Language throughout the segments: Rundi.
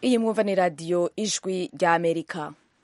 iyi mwumva ni radiyo ijwi rya amerika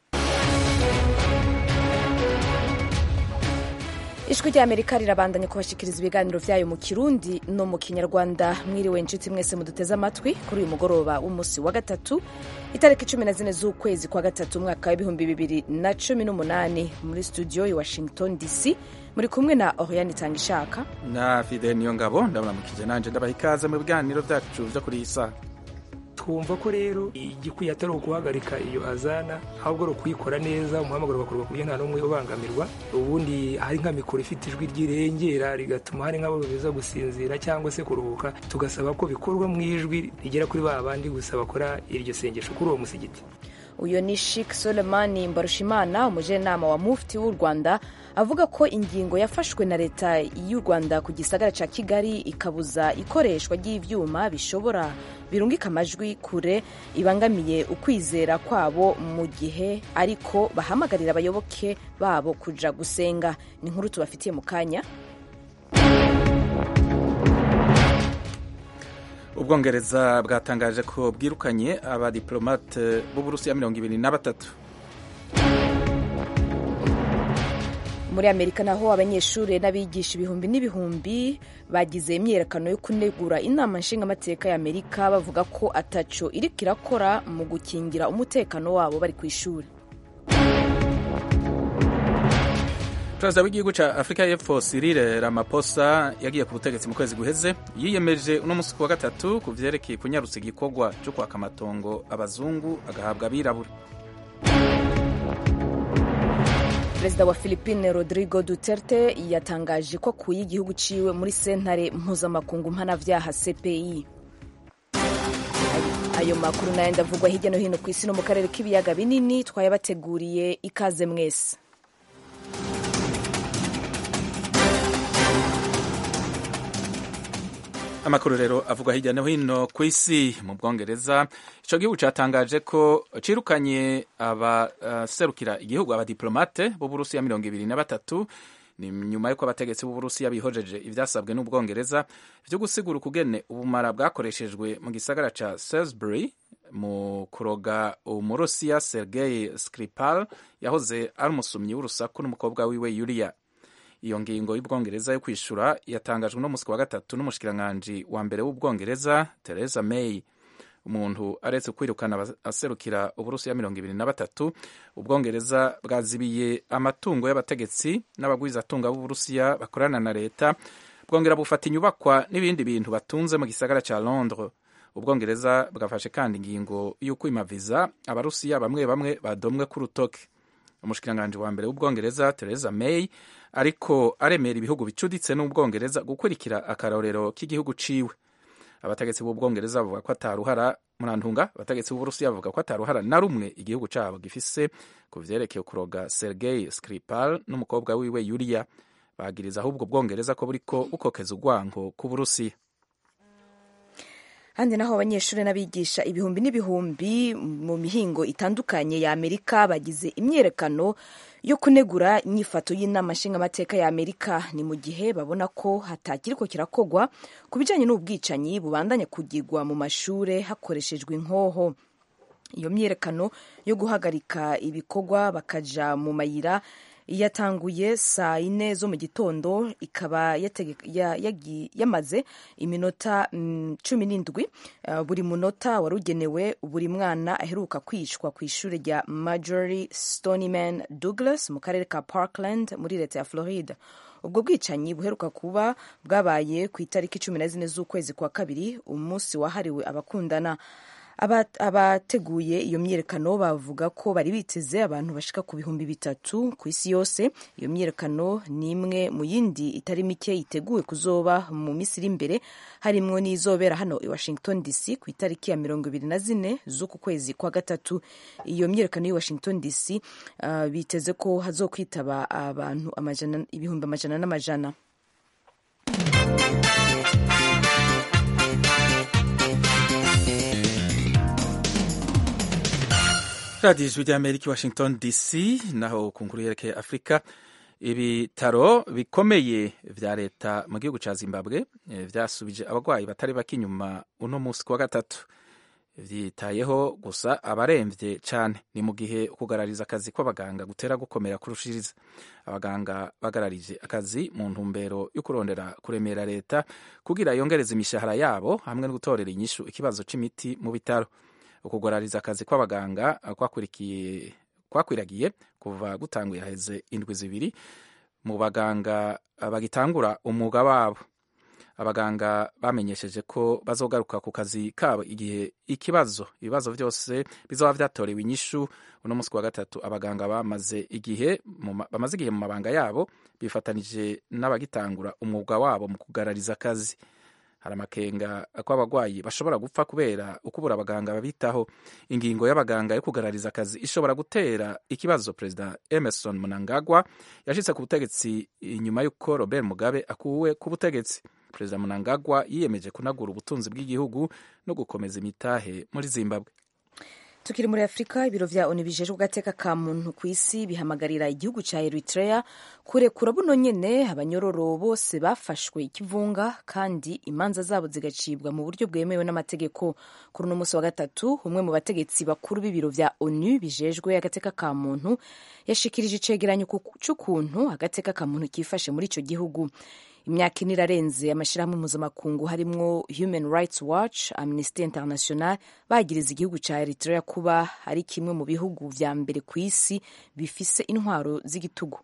ijwi rya amerika rirabandanya kubashikiriza ibiganiro vyayo mu kirundi no mu kinyarwanda mwiriwe nshuti mwese muduteze amatwi kuri uyu mugoroba w'umunsi wa gatatu itariki cumi na zine z'ukwezi kwa gatatu umwaka w'ibihumbi bibiri na cumi n'umunani muri studio i washington dc muri kumwe na oriane itanga ishaka na fide niyo ngabo ndaburamukije nanje ndabaha ikaze mu biganiro vyacu vyo kuri iyi saha twumva ko rero igikwiye atari ukuhagarika iyo azana ahubwo ari ukuyikora neza umuhamagaro ugakorwa ku buryo nta n'umwe ubangamirwa ubundi hari nka mikoro ifite ijwi ryirengera rigatuma hari nk'abo biza gusinzira cyangwa se kuruhuka tugasaba ko bikorwa mu ijwi rigera kuri ba bandi gusa bakora iryo sengesho kuri uwo musigiti uyu ni Sheikh Solemani Mbarushimana umujenama wa mufti w'u Rwanda avuga ko ingingo yafashwe na leta y'u Rwanda ku gisagara ca Kigali ikabuza ikoreshwa ry'ivyuma bishobora birungika amajwi kure ibangamiye ukwizera kwabo mu gihe ariko bahamagarira abayoboke babo kuja gusenga ni inkuru tubafitiye mu kanya ubwongereza bwatangaje ko bwirukanye abadiplomate b'uburusiya mirongo ibiri na batatu muri amerika naho abanyeshuri n'abigisha ibihumbi n'ibihumbi bagize imyiyerekano yo kunegura inama nshingamateka ya amerika bavuga ko ataco iriko irakora mu gukingira umutekano wabo bari ku ishuri perezida w'igihugu ca afurika y'epfo Cyril Ramaphosa yagiye ku butegetsi mu kwezi guheze yiyemeje uno musi wa gatatu ku vyerekeye kunyarutsa igikorwa co kwaka amatongo abazungu agahabwa abirabura perezida wa philippine rodrigo duterte yatangaje ko akuye igihugu ciwe muri sentare mpuzamakungu mpanavyaha cpi ayo makuru nayo ndavugwa hirya no hino ku isi no mu karere k'ibiyaga binini twayabateguriye ikaze mwese amakuru rero avugwa hirya no hino ku isi mu bwongereza ico gihugu catangaje ko cirukanye abaserukira uh, igihugu abadiplomate b'uburusiya mirongo ibiri na batatu ni nyuma y'uko abategetsi b'uburusiya bihojeje ivyasabwe n'ubwongereza vyo gusigura ukugene ubumara bwakoreshejwe mu gisagara ca salisbury mu kuroga umurusiya sergei skripal yahoze ari umusumyi w'urusaku n'umukobwa wiwe yulia iyo ngingo y'ubwongereza yo kwishura yatangajwe no musi wa gatatu n'umushikiranganji wa mbere w'ubwongereza Theresa May umuntu aretse kwirukana aserukira uburusiya mirongo ibiri na batatu ubwongereza bwazibiye amatungo y'abategetsi n'abagwizatunga b'uburusiya bakorana na leta bwongera bufata inyubakwa n'ibindi bintu batunze mu gisagara ca londres ubwongereza bwafashe kandi ingingo y'ukwimaviza abarusiya bamwe bamwe badomwe ku rutoke umushikiranganji wa mbere w'ubwongereza Theresa May ariko aremera ibihugu bicuditse n'ubwongereza gukurikira akarorero k'igihugu ciwe abategetsi b'ubwongereza bavuga ko ataruhara murantunga abategetsi b'uburusiya bavuga ko ataruhara na rumwe igihugu cabo gifise ku vyerekeye kuroga sergei skripal n'umukobwa wiwe yulia bagiriza ahubwo ubwongereza ko buriko bukokeza urwango ku burusiya handi naho abanyeshuri n'abigisha ibihumbi n'ibihumbi mu mihingo itandukanye ya amerika bagize imyiyerekano yo kunegura inyifato y'inama nshingamateka ya amerika ni mu gihe babona ko hatakiriko kirakogwa ku bijanye n'ubwicanyi bubandanya kugirwa mu mashure hakoreshejwe inkoho iyo myiyerekano yo guhagarika ibikorwa bakaja mu mayira yatanguye saa yine zo mu gitondo ikaba yamaze iminota cumi n'indwi buri munota wari ugenewe buri mwana aheruka kwicwa ku ishuri rya Marjorie Stoneman Douglas mu karere ka Parkland muri leta ya Florida ubwo bwicanyi buheruka kuba bwabaye ku itariki cumi na zine z'ukwezi kwa kabiri umunsi wahariwe abakundana abateguye iyo myiyerekano bavuga ko bari biteze abantu bashika ku bihumbi bitatu ku isi yose iyo myiyerekano ni imwe mu yindi itari mike iteguwe kuzoba mu minsi iri imbere harimwo n'izobera hano i washington dc ku itariki ya mirongo ibiri na zine z'uku kwezi kwa gatatu iyo myiyerekano y'i washington dc uh, biteze ko hazokwitaba abantu ibihumbi amajana n'amajana radiyo ijwi ry'amerika washington dc naho ku nkuru yerekeye afurika ibitaro bikomeye vya leta mu gihugu ca zimbabwe vyasubije abagwayi batari bake inyuma uno musi kuwa gatatu vyitayeho gusa abaremvye cane ni mu gihe ukugarariza akazi kw'abaganga gutera gukomera kurushiriza abaganga bagararije akazi mu ntumbero yo kurondera kuremera leta kugira yongereza imishahara yabo hamwe no gutorera inyishu ikibazo c'imiti mu bitaro ukugarariza akazi kw'abaganga kwakurikiye kwakwiragiye kuva gutanguye haheze indwi zibiri mu baganga bagitangura umwuga wabo abaganga bamenyesheje ko bazogaruka ku kazi kabo igihe ikibazo ibibazo byose bizoba vyatorewe inyishu uno munsi wa gatatu abaganga bamaze igihe bamaze igihe mu mabanga yabo bifatanije n'abagitangura umwuga wabo mu kugarariza akazi hari amakenga ko abagwayi bashobora gupfa kubera ukubura abaganga babitaho ingingo y'abaganga yo kugarariza akazi ishobora gutera ikibazo perezida emerson mnangagwa yashitse ku butegetsi inyuma y'uko robert mugabe akuwe ku butegetsi perezida mnangagwa yiyemeje kunagura ubutunzi bw'igihugu no gukomeza imitahe muri zimbabwe tukiri muri afurika ibiro vya onu bijejwe agateka ka muntu ku isi bihamagarira igihugu ca eritrea kurekura buno nyene abanyororo bose bafashwe ikivunga kandi imanza zabo zigacibwa mu buryo bwemewe n'amategeko kuri uno munsi wa gatatu umwe mu bategetsi bakuru b'ibiro vya onu bijejwe agateka ka muntu yashikirije icegeranyo c'ukuntu agateka ka muntu kifashe muri ico gihugu imyaka ine irarenze amashyirahamwe mpuzamakungu harimwo human rights watch amnesty international bagiriza igihugu ca eritrea kuba ari kimwe mu bihugu vya mbere ku isi bifise intwaro z'igitugu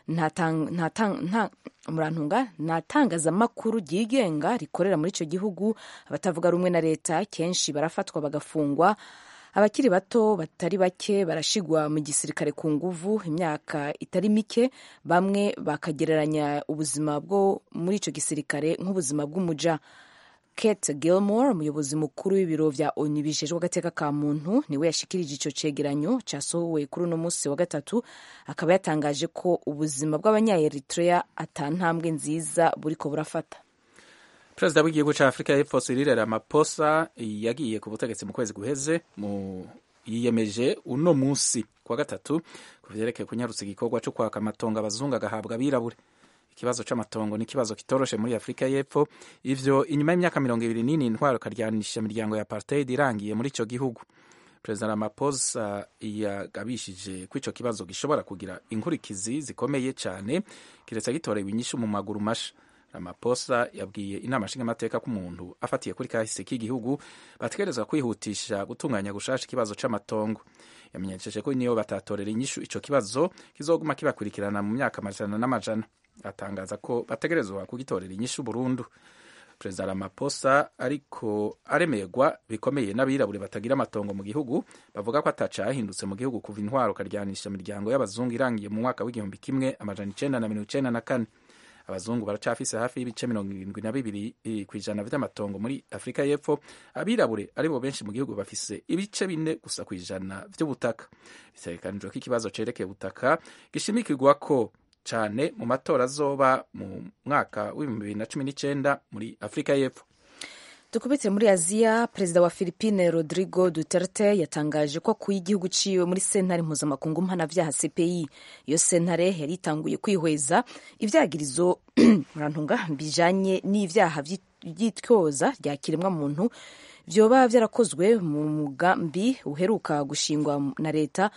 murantunga nta tangazamakuru ryigenga rikorera muri ico gihugu abatavuga rumwe na leta kenshi barafatwa bagafungwa abakiri bato batari bake barashigwa mu gisirikare ku nguvu imyaka itari mike bamwe bakagereranya ubuzima bwo muri ico gisirikare nk'ubuzima bw'umuja Kate Gilmore umuyobozi mukuru w'ibiro vya ONU bijejwe agateka ka muntu niwe yashikirije ico cegeranyo casohowe kuri uno musi wa gatatu akaba yatangaje ko ubuzima bw'abanya-Eritrea ata ntambwe nziza buriko burafata perezida w'igihugu cya afurika y'epfo Cyril Ramaphosa yagiye ku butegetsi mu kwezi guheze mu yiyemeje uno munsi kuwa gatatu ku vyerekeye kunyarutsa igikorwa cyo kwaka amatongo abazungu agahabwa abirabure ikibazo c'amatongo ni ikibazo kitoroshe muri afurika y'epfo ivyo inyuma y'imyaka mirongo ibiri n'ine intwaro karyanisha imiryango ya apartheid irangiye muri ico gihugu perezida Ramaphosa yagabishije ko ico kibazo gishobora kugira inkurikizi zikomeye cane kiretse gitorewe inyishu mu maguru masha Ramaphosa yabwiye inama nshingamateka ko umuntu afatiye kuri kahise k'igihugu bategerezwa kwihutisha gutunganya gushasha ikibazo c'amatongo yamenyesheje ko niyo batatorera inyishu ico kibazo kizoguma kibakurikirana mu myaka amajana n'amajana atangaza ko bategerezwa kugitorera inyishu burundu perezida Ramaphosa ariko aremerwa bikomeye n'abirabure batagira amatongo mu gihugu bavuga ko atacahindutse mu gihugu kuva intwaro karyanisha imiryango y'abazungu irangiye mu mwaka w'igihumbi kimwe amajana icenda na mirongo icenda na kane abazungu baracafise hafi y'ibice mirongo irindwi na bibiri ku ijana vy'amatongo muri afurika y'epfo abirabure aribo benshi mu gihugu bafise ibice bine gusa ku ijana vy'ubutaka bitegekanijwe ko ikibazo cerekeye ubutaka gishimikirwako cane mu matora azoba mu mwaka w'ibihumbi bibiri na cumi n'icenda muri afurika y'epfo dukubitire muri aziya perezida wa philippine rodrigo duterte yatangaje ko akuye igihugu ciwe muri sentare mpuzamakungu mpanavyaha cpi iyo sentare yari itanguye kwihweza ivyagirizo murantunga bijanye n'ivyaha vy'ityoza rya kiremwa muntu vyoba vyarakozwe mu mugambi uheruka gushingwa na leta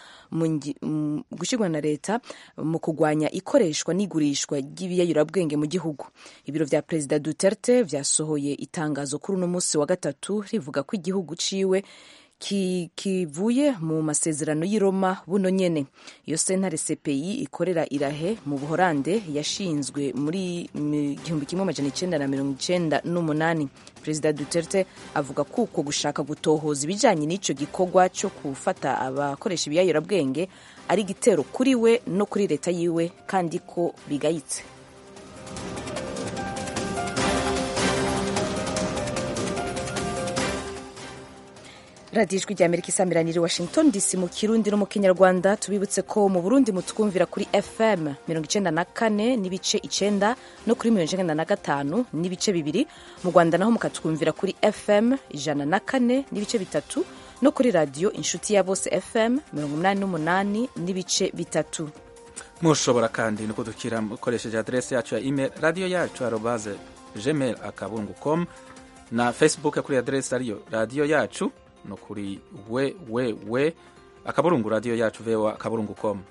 gushingwa na leta mu kugwanya ikoreshwa n'igurishwa ry'ibiyayurabwenge mu gihugu ibiro vya perezida Duterte vyasohoye itangazo kuri uno musi wa gatatu rivuga ko igihugu ciwe kivuye mu masezerano y'i Roma buno nyene iyo sentare CPI ikorera irahe mu Buholande yashinzwe muri igihumbi kimwe amajana icenda na mirongo icenda n'umunani perezida Duterte avuga ko uko gushaka gutohoza ibijanye n'ico gikorwa co gufata abakoresha ibiyayurabwenge ari igitero kuri we no kuri leta yiwe kandi ko bigayitse radiyo ijwi rya amerika isamiraniye washington dc mu kirundi no mu kinyarwanda tubibutse ko mu burundi mutwumvira kuri fm mirongo icenda na kane n'ibice icenda no kuri mirongo icenda na gatanu n'ibice bibiri mu rwanda naho mukatwumvira kuri fm ijana na kane n'ibice bitatu no kuri radiyo inshuti ya bose fm mirongo umunani n'umunani n'ibice bitatu mushobora kandi no kudukira mukoresheje aderesi yacu ya email radiyo yacu arobaze gmail akabungu com na facebook kuri aderesi ariyo radiyo yacu no kuri we we we akaburungu radiyo yacu vewa akaburungu komu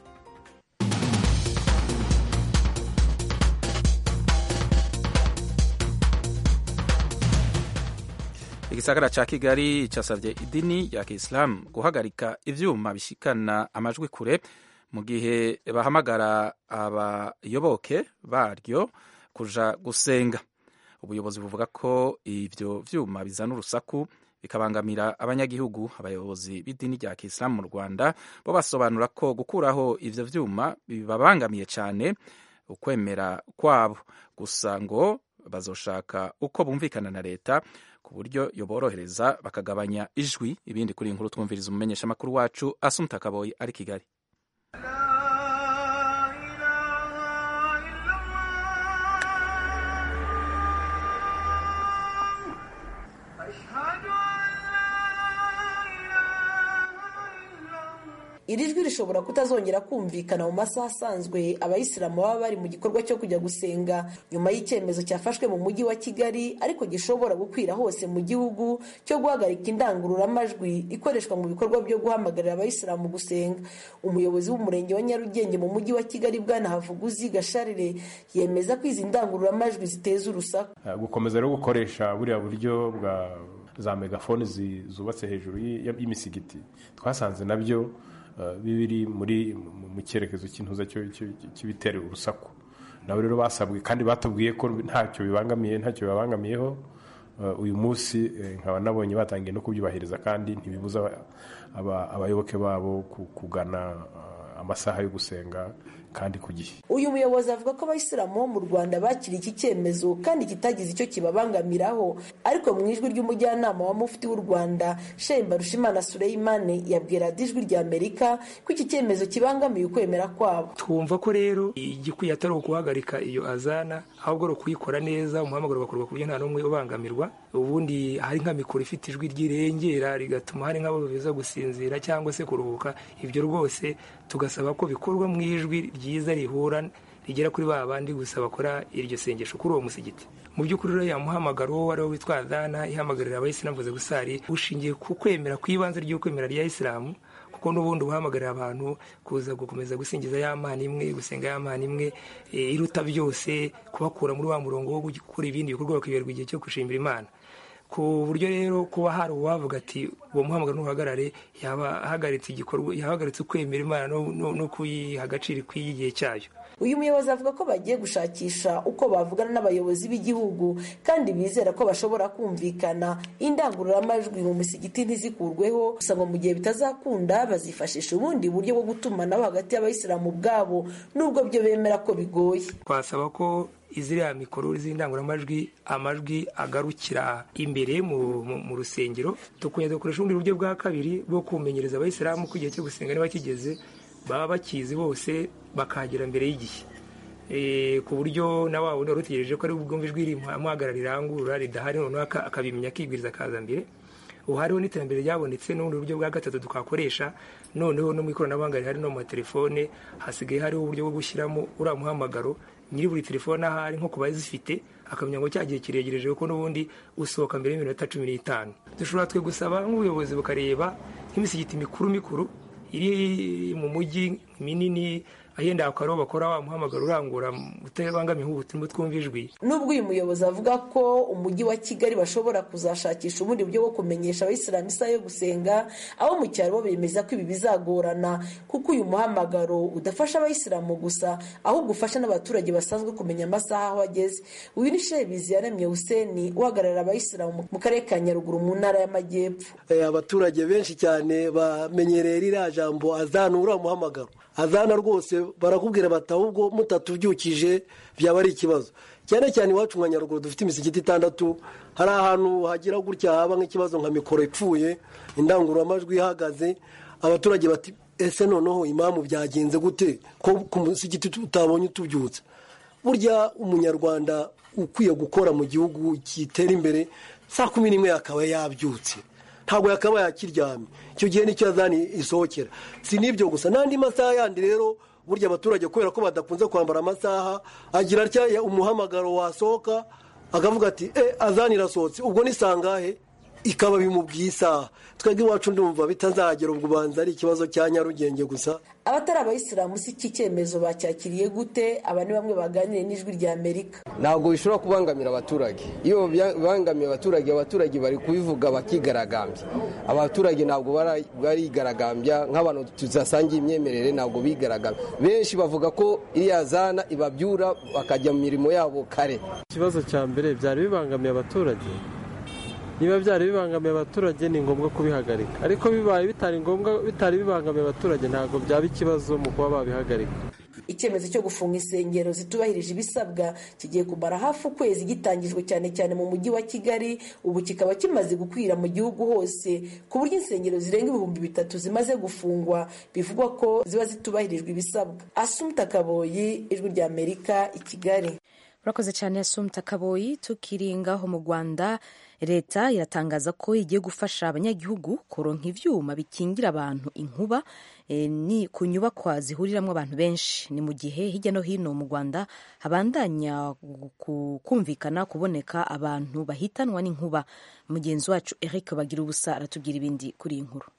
igisagara ca kigali casavye idini ya kiislamu guhagarika ivyuma bishikana amajwi kure mu gihe bahamagara abayoboke baryo kuja gusenga ubuyobozi buvuga ko ivyo vyuma bizana urusaku bikabangamira abanyagihugu abayobozi b'idini rya kiislamu mu rwanda bo basobanura ko gukuraho ivyo vyuma bibabangamiye cane ukwemera kwabo gusa ngo bazoshaka uko bumvikana na leta ku buryo yoborohereza bakagabanya ijwi ibindi kuri iyi nkuru twumviriza umumenyeshamakuru wacu asumta kaboyi ari kigali iri jwi rishobora kutazongera kumvikana mu masaha asanzwe abayisilamu baba bari mu gikorwa cyo kujya gusenga nyuma y'icyemezo cyafashwe mu mujyi wa kigali ariko gishobora gukwira hose mu gihugu cyo guhagarika indangururamajwi ikoreshwa mu bikorwa byo guhamagarira abayisilamu gusenga umuyobozi w'umurenge wa nyarugenge mu mujyi wa kigali bwana havuguzi gasharire yemeza ko izi ndangururamajwi ziteza urusaku gukomeza rero gukoresha buriya buryo bwa za megafoni zubatse hejuru y'imisigiti twasanze nabyo bibiri muri mu cyerekezo cy'intuza cy'ibitera urusaku nabo rero basabwe kandi batubwiye ko ntacyo bibangamiye ntacyo bibangamiyeho uyu munsi nkaba nabonye batangiye no kubyubahiriza kandi ntibibuza abayoboke babo kugana amasaha yo gusenga kandi ku gihe uyu muyobozi avuga ko abayisilamu bo mu rwanda bakiriye iki cyemezo kandi kitagize icyo kibabangamiraho ariko mu ijwi ry'umujyanama wa mufti w'u rwanda shehe mbarushimana sureyimane yabwira ijwi rya amerika ko iki cyemezo kibangamiye ukwemera kwabo twumva ko rero igikwiye atari ukuhagarika iyo azana ahubwo ari ukuyikora neza umuhamagaro ugakorwa ku buryo nta n'umwe ubangamirwa ubundi hari nka mikoro ifite ijwi ryirengera rigatuma hari nk'abo biza gusinzira cyangwa se kuruhuka ibyo rwose tugasaba ko bikorwa mu ijwi ryiza rihura rigera kuri ba bandi gusa bakora iryo sengesho kuri uwo musigiti mu by'ukuri rero yamuhamagara uwo ari wo witwa adana ihamagarira abayisilamu mvuze gusari ushingiye ku kwemera ku ibanze ry'ukwemera rya isilamu kuko n'ubundi uhamagarira abantu kuza gukomeza gusingiza ya mana imwe gusenga ya mana imwe iruta byose kubakura muri wa murongo wo gukora ibindi bikorwa bakiberwa igihe cyo gushimira imana ku buryo rero kuba hari uwavuga ati uwo muhamagaro ntuhagarare yaba ahagaritse igikorwa yahagaritse ukwemera imana no kuyiha agaciro ikwiye igihe cyayo uyu muyobozi avuga ko bagiye gushakisha uko bavugana n'abayobozi b'igihugu kandi bizera ko bashobora kumvikana indangururamajwi mu misigiti ntizikurweho gusa ngo mu gihe bitazakunda bazifashisha ubundi buryo bwo gutumanaho hagati y'abayisilamu ubwabo n'ubwo byo bemera ko bigoye twasaba ko iziriya mikoro z'indangururamajwi amajwi agarukira imbere mu rusengero tukongera dukoresha ubundi buryo bwa kabiri bwo kumenyereza abayisilamu ko igihe cyo gusenga niba kigeze baba bakizi bose bakahagera mbere y'igihe ku buryo na wa wundi wari utegereje ko ari bwumve ijwi rimuhagarara rirangurura ridahari noneho akabimenya akibwiriza akaza mbere ubu hariho n'iterambere ryabonetse n'ubundi buryo bwa gatatu twakoresha noneho no mu ikoranabuhanga rihari no mu matelefone hasigaye hariho uburyo bwo gushyiramo uriya muhamagaro nyiri buri telefone ahari nko ku bazifite akamenya ngo cya gihe kiregereje kuko n'ubundi usohoka mbere y'iminota cumi n'itanu dushobora twe gusaba nk'ubuyobozi bukareba nk'imisigiti mikuru mikuru iri mu mujyi minini ahenda akaba bakora wa muhamagaro urangura utabangamiye ubutumwa twumva ijwi nubwo uyu muyobozi avuga ko umujyi wa kigali bashobora kuzashakisha ubundi buryo bwo kumenyesha abayisilamu isaha yo gusenga abo mu cyaro bo bemeza ko ibi bizagorana kuko uyu muhamagaro udafasha abayisilamu gusa ahubwo ufasha n'abaturage basanzwe kumenya amasaha aho ageze uyu ni shebizi yaremye huseni uhagararira abayisilamu mu karere ka nyaruguru mu ntara y'amajyepfo abaturage benshi cyane bamenyereye ririya jambo azana uriya muhamagaro azana rwose barakubwira bati ahubwo mutatubyukije byaba ari ikibazo cyane cyane iwacu nka nyaruguru dufite imisigiti itandatu hari ahantu hagira gutya haba nk'ikibazo nka mikoro ipfuye indangururamajwi ihagaze abaturage bati ese noneho imamu byagenze gute ko ku musigiti utabonye utubyutse burya umunyarwanda ukwiye gukora mu gihugu kitera imbere saa kumi n'imwe yakaba yabyutse ntabwo yakaba yakiryamye icyo gihe nicyo yazani isohokera si n'ibyo gusa n'andi masaha yandi rero burya abaturage kubera ko badakunze kwambara amasaha agira atya umuhamagaro wasohoka akavuga ati e azani irasohotse ubwo ni sangahe ikaba bimubwiye isaha twebwe iwacu ndumva bitazagera ubwo ubanza ari ikibazo cya nyarugenge gusa abatari abayisilamu si iki cyemezo bacyakiriye gute aba ni bamwe baganiriye n'ijwi rya amerika ntabwo bishobora kubangamira abaturage iyo bibangamiye abaturage abaturage bari kubivuga bakigaragambya abaturage ntabwo barigaragambya nk'abantu tudasangiye imyemerere ntabwo bigaragambya benshi bavuga ko iriya zana ibabyura bakajya mu mirimo yabo kare ikibazo cya mbere byari bibangamiye abaturage niba byari bibangamiye abaturage ni ngombwa kubihagarika ariko bibaye bitari ngombwa bitari bibangamiye abaturage ntabwo byaba ikibazo mu kuba babihagarika icyemezo cyo gufunga insengero zitubahirije ibisabwa kigiye kumara hafi ukwezi gitangijwe cyane cyane mu mujyi wa kigali ubu kikaba kimaze gukwira mu gihugu hose ku buryo insengero zirenga ibihumbi bitatu zimaze gufungwa bivugwa ko ziba zitubahirijwe ibisabwa asumta kaboyi ijwi rya amerika i kigali urakoze cyane asumta kaboyi tukiringaho mu rwanda leta iratangaza ko igiye gufasha abanyagihugu kuronka ivyuma bikingira abantu inkuba e, ni ku nyubakwa zihuriramwo abantu benshi ni mu gihe hirya no hino mu rwanda habandanya kumvikana kuboneka abantu bahitanwa n'inkuba mugenzi wacu eric bagira ubusa aratubwira ibindi kuri iyi nkuru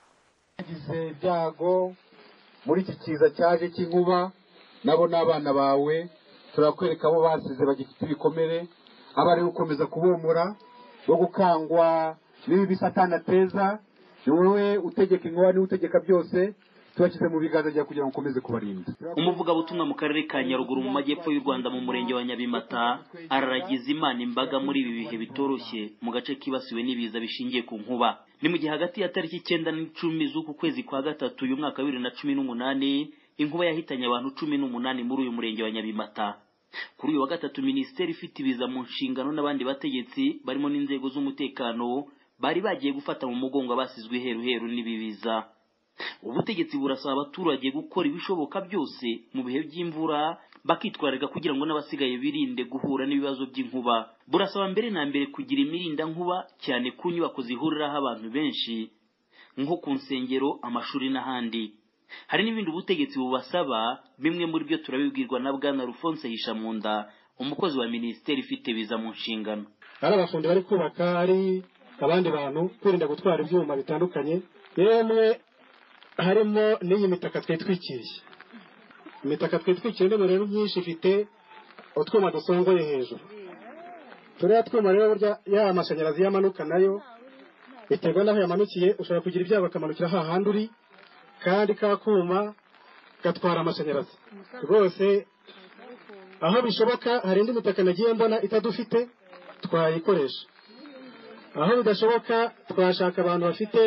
bagize ibyago muri iki kiza cyaje cy'inkuba nabo n'abana bawe turakwereka abo basize bagifite ibikomere abari gukomeza kubomora wo gukangwa n'ibi satani ateza ni wowe utegeka inkuba niwe utegeka byose tubashyize mu biganza byawe kugira ngo ukomeze kubarinda umuvugabutumwa mu karere ka nyaruguru mu majyepfo y'u rwanda mu murenge wa nyabimata araragiza imana imbaga muri ibi bihe bitoroshye mu gace kibasiwe n'ibiza bishingiye ku nkuba ni mu gihe hagati ya tariki icyenda n'icumi z'uku kwezi kwa gatatu uyu mwaka wa bibiri na cumi n'umunani inkuba yahitanye abantu cumi n'umunani muri uyu murenge wa nyabimata kuri uyu wa gatatu minisiteri ifite ibiza mu nshingano n'abandi bategetsi barimo n'inzego z'umutekano bari bagiye gufata mu mugongo abasizwe heruheru n'ibibiza ubutegetsi burasaba abaturage gukora ibishoboka byose mu bihe by'imvura bakitwararika kugira ngo n'abasigaye birinde guhura n'ibibazo by'inkuba burasaba mbere na mbere kugira imirinda nkuba cyane ku nyubako zihuriraho abantu benshi nko ku nsengero amashuri n'ahandi hari n'ibindi ubutegetsi bubasaba bimwe muri byo turabibwirwa na bwana rufonse hishamunda umukozi wa minisiteri ifite biza mu nshingano hari abafundi bari kubaka hari abandi bantu kwirinda gutwara ibyuma bitandukanye yemwe harimo n'iyi mitaka twitwikiriye imitaka twitwikiriye ndimo rero myinshi ifite utwuma dusongoye hejuru turiya twuma rero burya ya amashanyarazi yamanuka nayo biterwa n'aho yamanukiye ushobora kugira ibyago akamanukira hahandi uri kandi ka kuma gatwara amashanyarazi rwose aho bishoboka hari indi mitaka nagiye mbona itadufite twayikoresha aho bidashoboka twashaka abantu bafite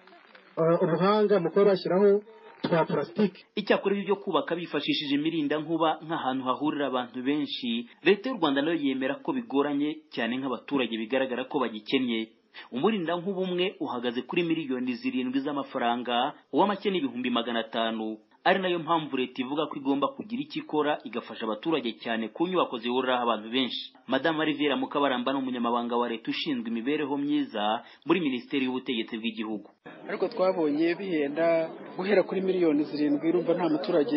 ubuhanga mu kuba bashyiraho twa purasitike icyakora ibi byo kubaka bifashishije imirinda nkuba nk'ahantu hahurira abantu benshi leta y'u rwanda nayo yemera ko bigoranye cyane nk'abaturage bigaragara ko bagikennye umurinda nkuba umwe uhagaze kuri miliyoni zirindwi z'amafaranga uw'amake n'ibihumbi magana atanu ari nayo mpamvu leta ivuga ko igomba kugira icyo ikora igafasha abaturage cyane ku nyubako zihuriraho abantu benshi madamu Rivera Mukabaramba ni umunyamabanga wa leta ushinzwe imibereho myiza muri minisiteri y'ubutegetsi bw'igihugu ariko twabonye bihenda guhera kuri miliyoni zirindwi urumva nta muturage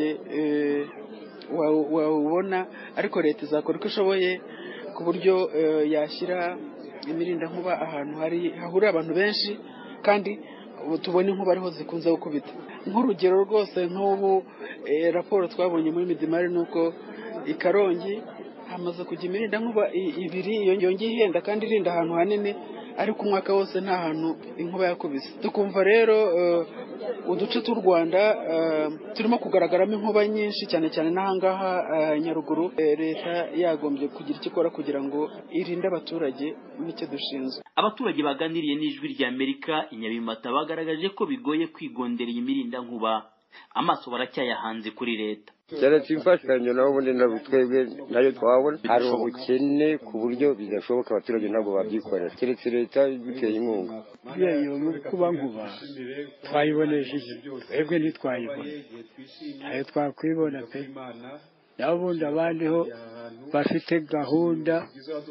wawubona ariko leta izakora uko ishoboye ku buryo yashyira imirinda nkuba ahantu hari hahurira abantu benshi kandi tubona inkuba ariho zikunze gukubita nk'urugero rwose nk'ubu raporo twabonye muri midimari ni uko i karongi hamaze kujya imirinda nkuba ibiri yongeye ihenda kandi irinda ahantu hanini ariko umwaka wose nta hantu inkuba yakubise tukumva rero uduce tw'u rwanda turimo kugaragaramo inkuba nyinshi cyane cyane n'ahangaha nyaruguru leta yagombye kugira icyo ikora kugira ngo irinde abaturage n'icyo dushinzwe abaturage baganiriye n'ijwi rya amerika inyabimata bagaragaje ko bigoye kwigondera iyi mirinda nkuba amaso baracyayahanze kuri leta keretse imfashanyo naho ubundi ntabwo twebwe nayo twabona hari ubukene ku buryo bidashoboka abaturage ntabwo babyikorera keretse leta iduteye inkunga iyo kuba nkuba twayibonesheje twebwe ntitwayibona ntayo twakwibona pe naho ubundi abandi ho bafite gahunda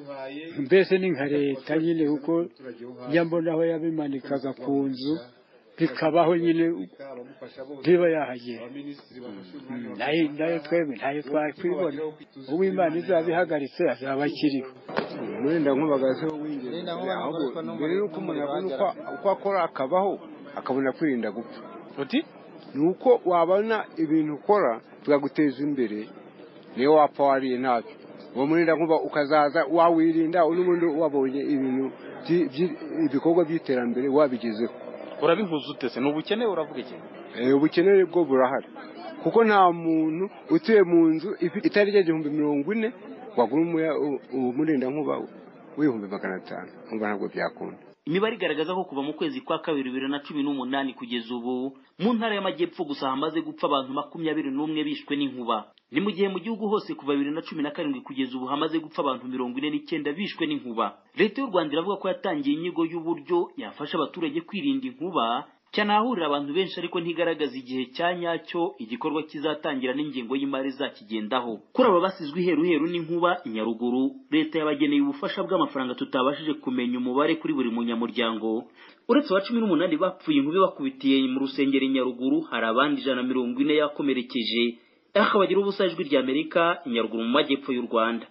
mbese ni nka leta nyine kuko njya mbona aho yabimanikaga ku nzu bikabaho nyine ntiba yahagera nayo twebwe ntayo twakwibona uw'imana izaba ihagaritse azaba akiriho umurinda nk'ubagaze mbere y'uko umuntu abona uko akora akabaho akabona kwirinda gupfa uti ni uko wabona ibintu ukora bikaguteza imbere niyo wapfa wariye ntacyo uwo murinda nkuba ukazaza wawirinda n'ubundi wabonye ibintu ibikorwa by'iterambere wabigezeho urabihuza utese ni ubukene uravuga iki ubukene bwo burahari kuko nta muntu utuye mu nzu itarengeje igihumbi mirongo ine wagura umurinda nkuba w'ibihumbi magana atanu nkumva ntabwo byakunda imibare igaragaza ko kuva mu kwezi kwa kabiri bibiri na cumi n'umunani kugeza ubu mu ntara y'amajyepfo gusa hamaze gupfa abantu makumyabiri n'umwe bishwe n'inkuba ni mu gihe mu gihugu hose kuva bibiri na cumi na karindwi kugeza ubu hamaze gupfa abantu mirongo ine n'icyenda bishwe n'inkuba leta y'u rwanda iravuga ko yatangiye inyigo y'uburyo yafasha abaturage kwirinda inkuba cyane ahahurira abantu benshi ariko ntigaragaza igihe cya nyacyo igikorwa kizatangira n'ingengo y'imari zakigendaho kuri aba basizwe iheruheru n'inkuba i nyaruguru leta yabageneye ubufasha bw'amafaranga tutabashije kumenya umubare kuri buri munyamuryango uretse aba cumi n'umunani bapfuye inkuba bakubitiye mu rusengero i nyaruguru hari abandi ijana na mirongo ine yakomerekeje aho bagira ubusa ijwi rya amerika i nyaruguru mu majyepfo y'u rwanda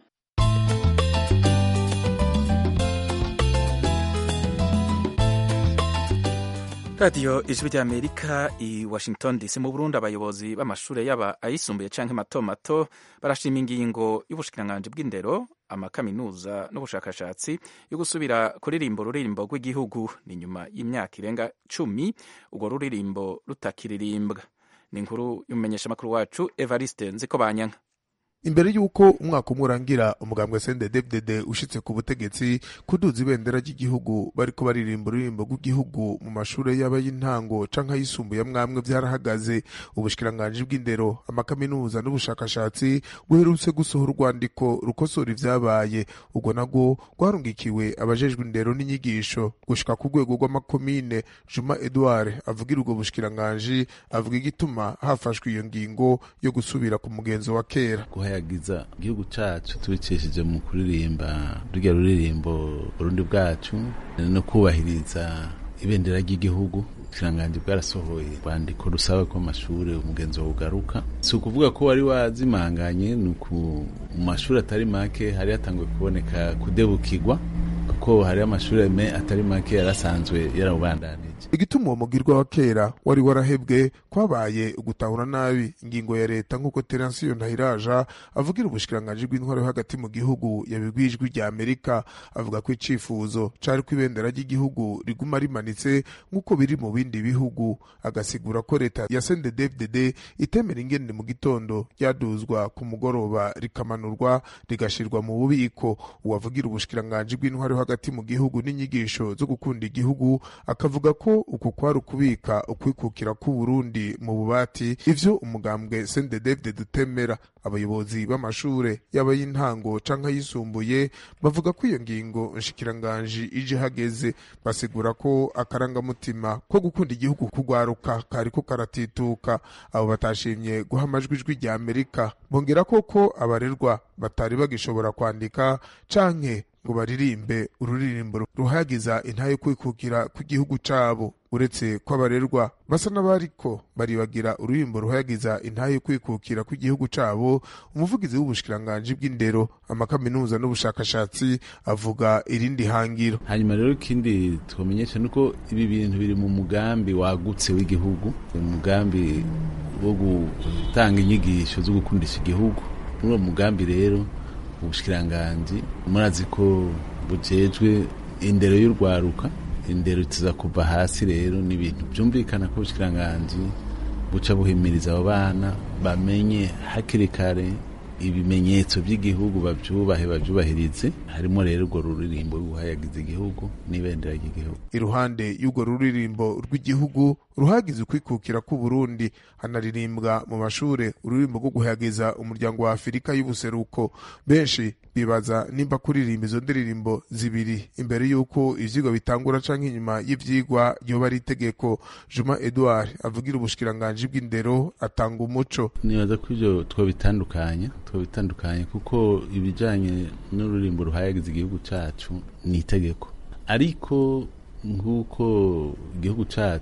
radiyo ijwi ry'amerika i washington dc mu burundi abayobozi b'amashuri yaba ayisumbuye cyangwa mato mato barashima ingingo y'ubushikiranganji bw'indero amakaminuza n'ubushakashatsi yo gusubira kuririmba ururirimbo rw'igihugu ni nyuma y'imyaka irenga cumi urwo ruririmbo rutakiririmbwa ni inkuru y'umumenyeshamakuru wacu evariste nziko banyanka imbere y'uko umwaka umwe urangira umugambwe sendedevdede ushitse ku butegetsi kuduza ibendera ry'igihugu bariko baririmba ururirimbo rw'igihugu mu mashure yaba y'intango canke ayisumbuye amwamwe vyarahagaze ubushikiranganji bw'indero amakaminuza n'ubushakashatsi buherutse gusohora urwandiko rukosora ivyabaye urwo narwo rwarungikiwe abajejwe indero n'inyigisho gushika ku rwego rw'amakomine juma edouard avugira ubwo bushikiranganji avuga igituma hafashwe iyo ngingo yo gusubira ku mugenzo wa kera yagiza igihugu cyacu tubicishije mu kuririmba rurya ruririmbo burundi bwacu no kubahiriza ibendera ry'igihugu ikiranganji bwarasohoye rwandiko rusaba ko amashuri umugenzi wawe ugaruka si ukuvuga ko wari wazimanganye ni mu mashuri atari make hari hatanguye kuboneka kudebukirwa kuko hari amashuri atari make yarasanzwe yarawubandanije igituma uwo mugirwa wa kera wari warahebwe kwabaye ugutahura nabi ingingo ya leta nk'uko teransiyo ntahiraja avugira ubushikiranganji bw'intwaro yo hagati mu gihugu yabibwiye ijwi rya amerika avuga ko icifuzo cari ko ibendera ry'igihugu riguma rimanitse nk'uko biri mu bindi bihugu agasigura ko leta ya sendedevdede itemera ingene mu gitondo ryaduzwa ku mugoroba rikamanurwa rigashirwa mu bubiko uwavugira ubushikiranganji bw'intwaro yo hagati mu gihugu n'inyigisho zo gukunda igihugu akavuga ko uku kwari ukubika ukwikukira k'uburundi mu bubati ivyo umugambwe sendedevde dutemera abayobozi b'amashure yaba y'intango canke ayisumbuye bavuga ko iyo ngingo nshikiranganji ije hageze basigura ko akarangamutima ko gukunda igihugu kugwaruka kariko karatituka abo batashimye guha amajwi ijwi rya amerika bongera koko abarerwa batari bagishobora kwandika canke ngo baririmbe ururirimbo ruhagiza intayo kwikukira kw'igihugu cabo uretse ko abarerwa basa n'abariko baribagira ururirimbo ruhagiza intayo kwikukira kw'igihugu cabo umuvugizi w'ubushikiranganji bw'indero amakaminuza n'ubushakashatsi avuga irindi hangiro hanyuma rero ikindi twamenyesha nuko ibi bintu biri mu mugambi wagutse w'igihugu umugambi wo gutanga inyigisho zo gukundisha igihugu muri uwo mugambi rero ubushikiranganji murazi ko bujejwe indero y'urwaruka indero tuza kuva hasi rero ni ibintu byumvikana ko ubushikiranganji buca buhimiriza abo bana bamenye hakiri kare ibimenyetso by'igihugu babyubahe babyubahirize harimo rero urwo ruririmbo ruhayagiza igihugu n'ibendera ry'igihugu iruhande y'urwo ruririmbo rw'igihugu ruhagize ukwikukira k'uburundi hanaririmbwa mu mashure ururirimbo rwo guhayagiza umuryango wa afurika y'ubuseruko benshi bibaza nimba kuririmba izo ndirimbo zibiri imbere y'uko ivyigwa bitangura canke inyuma y'ivyigwa yoba ari itegeko juma edouard avugira ubushikiranganji bw'indero atanga umuco nibaza ko ivyo twobitandukanya twobitandukanye kuko ibijanye n'ururimbo ruhayagiza igihugu cacu ni itegeko ariko nk'uko igihugu cacu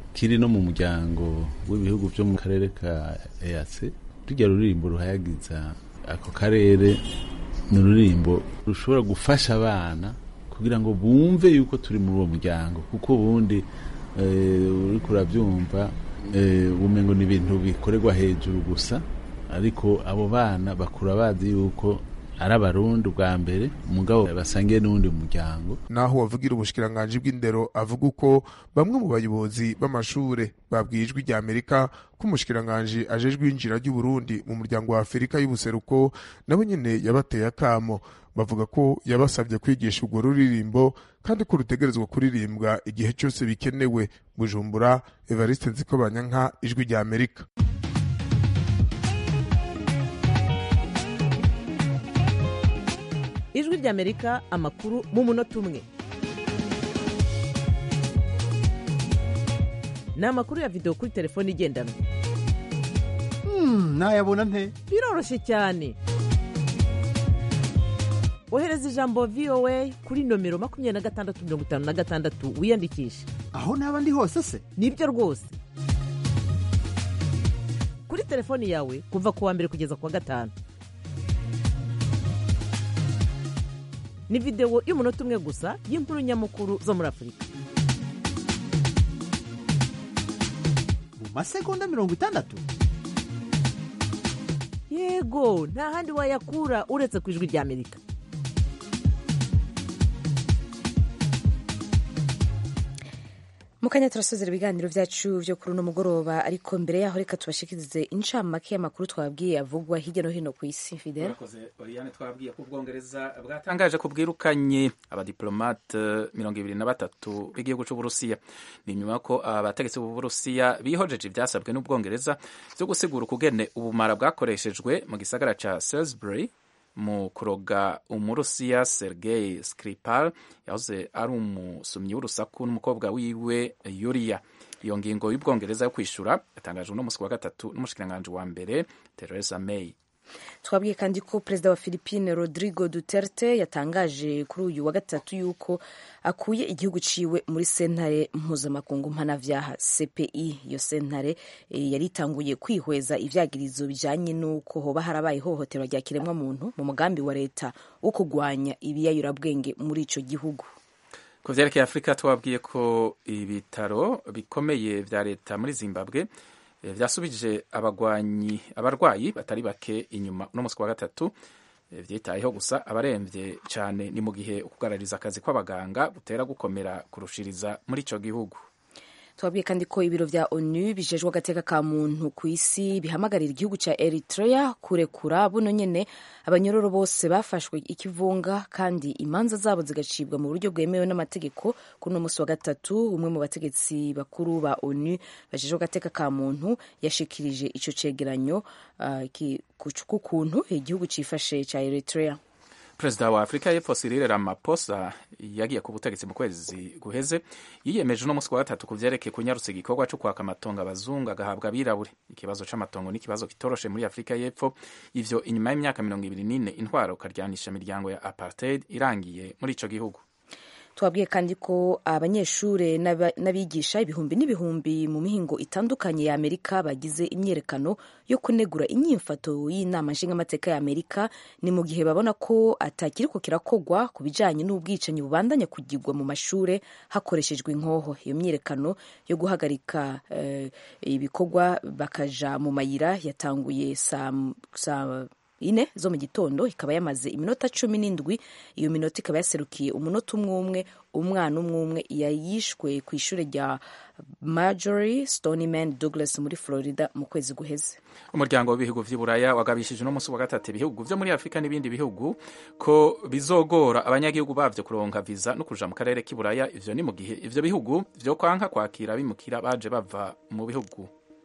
kiri no mu muryango w'ibihugu byo mu karere ka EAC rujya ruririmbo ruhayagiza ako karere ni ururirimbo rushobora gufasha abana kugira ngo bumve yuko turi muri uwo muryango kuko ubundi uriko urabyumva ubumengo ni ibintu bikorerwa hejuru gusa ariko abo bana bakura bazi yuko ari abarundi ubwa mbere umugabo basangiye n'uwundi muryango naho wavugira ubushikiranganji bw'indero avuga uko bamwe mu bayobozi b'amashure babwiye ijwi rya amerika ko umushikiranganji ajejwe injira ry'uburundi mu muryango wa afurika y'ubuseruko nabo nyene yabateye akamo bavuga ko yabasabye kwigisha urwo ruririmbo kandi ko rutegerezwa kuririmbwa igihe cyose bikenewe bujumbura evariste nzikobanyanka ijwi rya amerika ijwi ry'amerika amakuru mu munota umwe ni amakuru ya videwo kuri telefone igendanwa nayabona nte biroroshye cyane ohereza ijambo voa kuri nomero makumyabiri na gatandatu mirongo itanu na gatandatu wiyandikishe aho naba ndi hose se nibyo rwose kuri telefoni yawe kuva ku wa mbere kugeza ku wa gatanu ni videwo y'umunota umwe gusa y'inkuru nyamukuru zo muri afurika mu masegonda mirongo itandatu yego nta handi wayakura uretse ku ijwi rya amerika mukanya turasozera ibiganiro byacu byo kuri uno mugoroba ariko mbere yaho reka tubashikirize incamake y'amakuru twabwiye avugwa hirya no hino ku isi fidel oriane twabwiye ko ubwongereza bwatangaje ko bwirukanye abadiplomate mirongo ibiri na batatu b'igihugu cy'uburusiya ni nyuma ko abategetsi b'uburusiya bihojeje ibyasabwe n'ubwongereza byo gusigura ukugene ubumara bwakoreshejwe mu gisagara ca salisbury mu kuroga umurusiya sergei skripal yahoze ari umusumyi w'urusaku n'umukobwa wiwe yuriya iyo ngingo y'ubwongereza yo kwishyura yatangajwe uno munsi wa gatatu n'umushikiranganji wa mbere theresa may twabwiye kandi ko perezida wa philippine rodrigo duterte yatangaje kuri uyu wa gatatu yuko akuye igihugu ciwe muri sentare mpuzamakungu mpanavyaha cpi iyo sentare e, yari itanguye kwihweza ivyagirizo bijanye n'uko hoba harabaye ihohoterwa rya kiremwa muntu mu mugambi wa leta wo kugwanya ibiyayurabwenge muri ico gihugu ku vyerekeye afurika twabwiye ko ibitaro bikomeye vya leta muri zimbabwe vyasubije abagwanyi abarwayi batari bake inyuma uno munsi wa gatatu vyitayeho gusa abaremvye cane ni mu gihe ukugarariza akazi kw'abaganga butera gukomera kurushiriza muri ico gihugu twabwiye kandi ko ibiro vya onu bijejwe agateka ka muntu ku isi bihamagarira igihugu ca eritrea kurekura buno nyene abanyororo bose bafashwe ikivunga kandi imanza zabo zigacibwa mu buryo bwemewe n'amategeko kuri uno musi wa gatatu umwe mu bategetsi bakuru ba onu bajejwe agateka ka muntu yashikirije ico cegeranyo uh, k'ukuntu igihugu cifashe ca eritrea perezida wa afurika y'epfo Cyril Ramaphosa yagiye ku butegetsi mu kwezi guheze yiyemeje uno munsi wa gatatu ku vyerekeye kunyarutsa igikorwa co kwaka amatongo abazungu agahabwa abirabure ikibazo c'amatongo ni ikibazo kitoroshe muri afurika y'epfo ivyo inyuma y'imyaka mirongo ibiri n'ine intwaro ukaryanisha imiryango ya apartheid irangiye muri ico gihugu twabwiye kandi ko abanyeshuri n'abigisha ibihumbi n'ibihumbi mu mihingo itandukanye ya amerika bagize imyerekano yo kunegura inyimfato y'inama nshingamateka ya amerika ni mu gihe babona ko atakiriko kirakogwa ku bijanye n'ubwicanyi bubandanya kugirwa mu mashure hakoreshejwe inkoho iyo myerekano yo guhagarika uh, ibikorwa bakaja mu mayira yatanguye saa sa ine zo mu gitondo ikaba yamaze iminota cumi n'indwi iyo minota ikaba yaserukiye umunota umwe umwe umwana umwe umwe yayishwe ku ishuri rya Marjorie Stoneman Douglas muri Florida mu kwezi guheze umuryango w'ibihugu vy'iburaya wagabishije uno munsi wa gatatu ibihugu vyo muri afurika n'ibindi bihugu ko bizogora abanyagihugu bavyo kuronka viza no kuja mu karere k'iburaya ivyo ni mu gihe ivyo bihugu vyo kwanka kwakira bimukira baje bava mu bihugu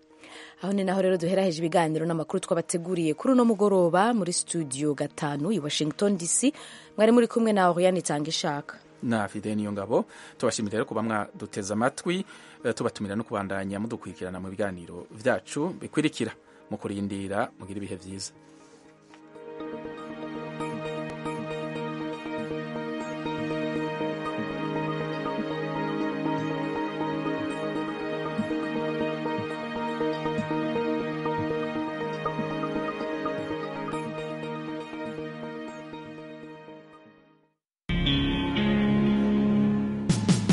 aho ni naho rero duheraheje ibiganiro n'amakuru twabateguriye kuri uno mugoroba muri studio gatanu i washington dc mwari muri kumwe na oriane itanga ishaka na fide niyo ngabo tubashimira rero kuba mwaduteze amatwi tubatumira no kubandanya mudukurikirana mu biganiro vyacu bikurikira mu kurindira mugira ibihe vyiza